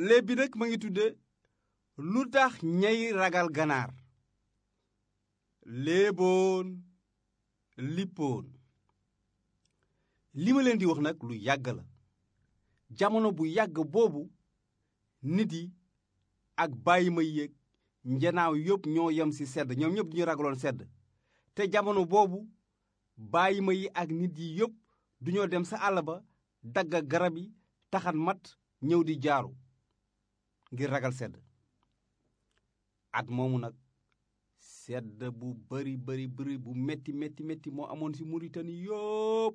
léeb bi nag ma ngi tudde lu tax ñay ragal ganaar léeboon lippoon li ma leen di wax nag lu yàgg la jamono bu yàgg boobu nit yi ak bàyyi ma yéeg njanaaw yëpp ñoo yem ci sedd ñoom ñëpp ñu ragaloon sedd te jamono boobu bàyyi ma yi ak nit yi yëpp duñoo dem sa àll ba dagga garab yi taxan mat ñëw di jaaru ngir ragal sedd at moomu nag sedd bu bari bari bari bu metti metti metti moo amoon ci Mauritanie yëpp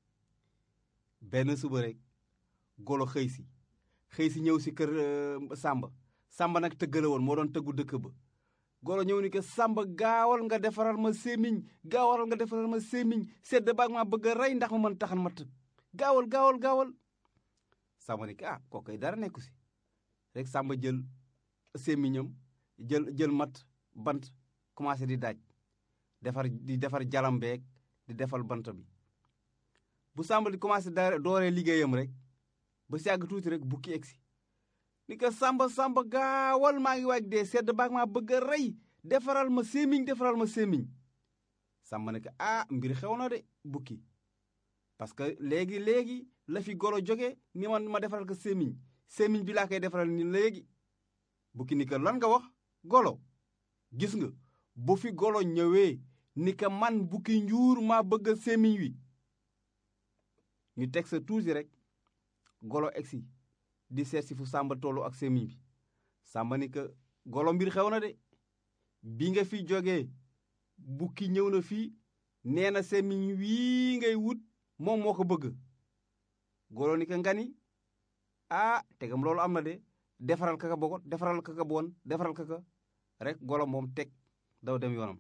benn suba rek golo xëy si xëy si ñëw si kër Samba Samba nag tëgg la woon moo doon tëggu dëkk ba golo ñëw ni ko Samba gaawal nga defaral ma sémiñ gaawal nga defaral ma sémiñ sedd baag maa bëgg a rey ndax ma mën taxan matt gaawal gaawal gaawal Samba ni ko ah kookoy dara nekku si rek Samba jël sémiñam jël jël mat bant commencé di daaj defar di defar jalam beeg di defal bant bi bu Samba di commencé da dooree liggéeyam rek ba si yàgg tuuti rek bukki egsi ni ko Samba Samba gaawal maa ngi waaj dee sedd baag maa bëgg a rey defaral ma sémiñ defaral ma sémiñ Samba ne ko ah mbir xew na de bukki parce que léegi léegi la fi golo jóge ni man ma defaral ko sémiñ sémiñ bi laa koy defaral ni léegi bukki ni ko lan nga wax golo gis nga bu fi golo ñëwee ni ko man bukki njuur maa bëgg a sémiñ wi ñu teg sa tuuti rek golo egsi di seet si fu Samba tollu ak sémiñ bi Samba ni ko golo mbir xew na de bi nga fi jógee bukki ñëw na fii nee na sémiñ wii ngay wut moom moo ko bëgg golo ni ko ngani ah tegam loolu am na de defaral kaka bogot defaral kaka bon defaral kaka rek golo moom teg daw dem yoonam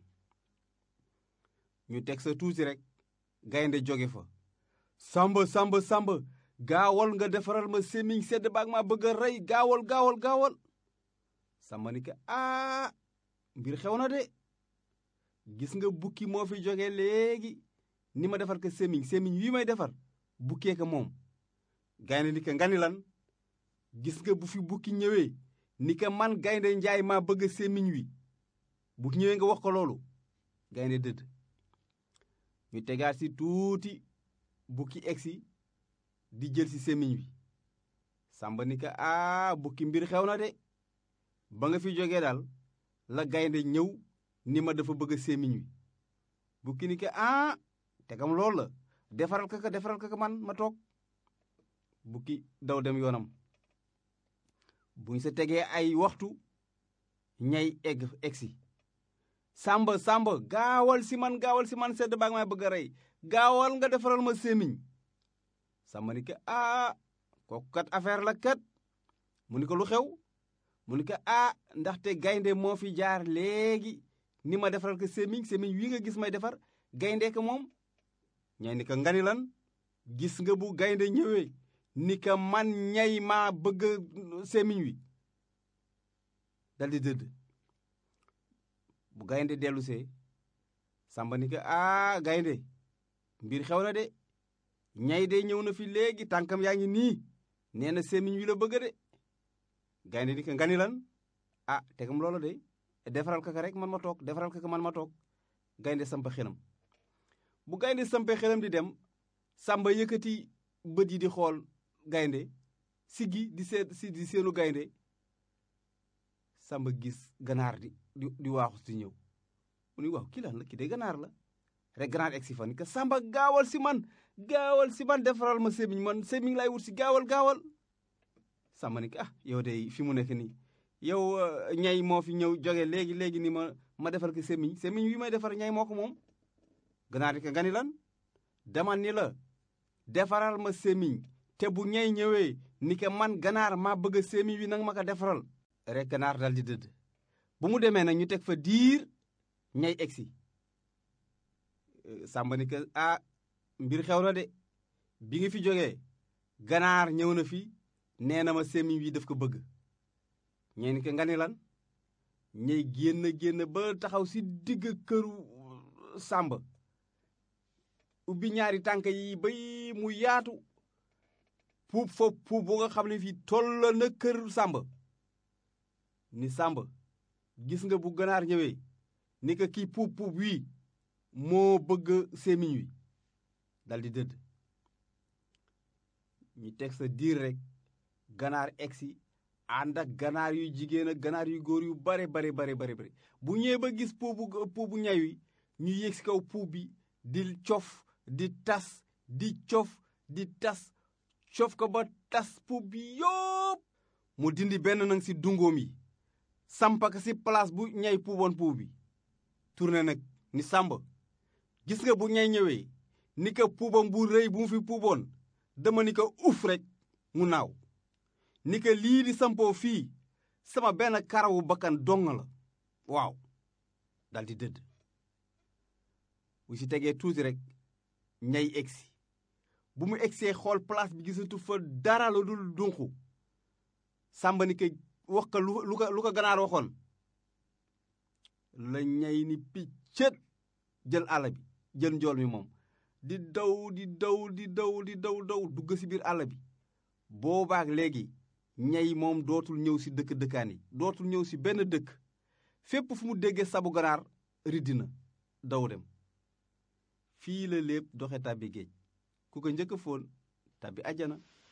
ñu teg sa tuuti rek gaynde jóge fa samba samba samba gaawal nga defaral ma sémiñ sedd baag maa bëgg a rey gaawal gaawal gaawal samba ni ko aa mbir xew na de gis nga bukki moo fi jóge léegi ni ma defar ko sémiñ sémiñ wii may defar bukkee ko moom gaynde ni ko ngani lan gis nga bu fi bukki ñëwee ni ko man gaynde njaay maa bëgg sémiñ wi bu ñëwee nga wax ko loolu gaynde dëdd ñu tegaat si tuuti bukki egsi di jël si sémiñ wi sàmba ni ko aa bukki mbir xew na de ba nga fi jógee daal la gaynde ñëw ni ma dafa bëgg sémiñ wi bukki ni ko aa tegam loolu la defaral kaka defaral kaka man ma toog bukki daw dem yoonam buñ sa tegee ay waxtu ñay egg egsi sàmba sàmba gaawal si man gaawal si man sedd baag may bëgg a rey gaawal nga defaral ma sémiñ sàmba ni ko aa kooku kat affaire la kat mu ni ko lu xew mu ni ko aa ndaxte gaynde moo fi jaar léegi ni ma defaral ko sémiñ sémiñ wi nga gis may defar gaynde ko moom ñay ni ko ngani lan gis nga bu gaynde ñëwee ni ka man ñay maa bëgg sémiñ wi daldi dëdd bu gaynde dellusee sàmba ni ko aa gaynde mbir xew na de ñay de ñëw na fi léegi tànkam yaa ngi nii nee na sémiñ wi la bëgg de gaynde ni ko ngani lan ah tegam loola de defaral kaka rek man ma toog defaral kaka man ma toog gaynde sampa xelam bu gaynde sampe xelam di dem sàmba yëkkati bët yi di xool gaynde siggi di seet si di seenu gaynde sàmba gis ganaar di di di waaxu si ñëw mu ni waaw kii lan la kii de ganaar la rek ganaar egg si fa ni ko sàmba gaawal si man gaawal si man defaral ma sémiñ man sémiñ laay wut si gaawal gaawal sàmba ni ko ah yow de fi mu nekk nii yow ñay moo fi ñëw jóge léegi léegi ni ma ma defal ko sémiñ sémiñ wi may defar ñay moo ko moom ganaar di ko gani lan dama ni la defaral ma sémiñ te bu ñay ñëwee ni ko man ganaar maa bëgg a sémiñ wi nanga ma ko defaral rek ganaar dal di dëdd bu mu demee nag ñu teg fa diir ñay egsi sàmba ni ko ah mbir xew na de bi nga fi jógee ganaar ñëw na fi nee na ma sémiñ wi daf ko bëgg ñee ni ko nga ni lan ñay génn génn ba taxaw si digg këru sàmba ubbi ñaari tànk yi bay mu yaatu puub fa puub bu nga xam ne fii toll na kër sàmba ni sàmba gis nga bu ganaar ñëwee ni ko kii puub puub wii moo bëgg sémiñ wi daldi dëdd ñu teg sa diir rek ganaar egsi ànd ak ganaar yu jigéen ak ganaar yu góor yu bare bare bare bare bare bu ñëwee ba gis puubu puubu ñay wi ñu yéeg si kaw puub bi di cof di tas di cof di tas cof ko ba tas puub bi yópp mu dindi benn nag si dungoom yi sampaka si place bu ñay puuboon puub bi tourné nag ni sàmba gis nga bu ñay ñëwee ni ko puubam bu rëy bu mu fi puuboon dama ni ko uf rek mu naaw ni ko lii di sampoo fii sama benn karawu bakkan dong la waaw daldi dëdd bu ci tegee tuuti rek ñay egsi bu mu egsee xool place bi gisatu fa dara lu dul dunqu sàmba ni ko wax ko lu ko lu ko ganaar waxoon la ñay ni piccët jël àll bi jël njool mi moom di daw di daw di daw di daw daw dugg ci biir àll bi boobaak léegi ñay moom dootul ñëw ci dëkk dëkkaan yi dootul ñëw ci benn dëkk fépp fu mu déggee sabu ganaar riddi na daw dem fii la lépp doxe tàbbi géej ku ko njëkk a foon tàbbi àjjana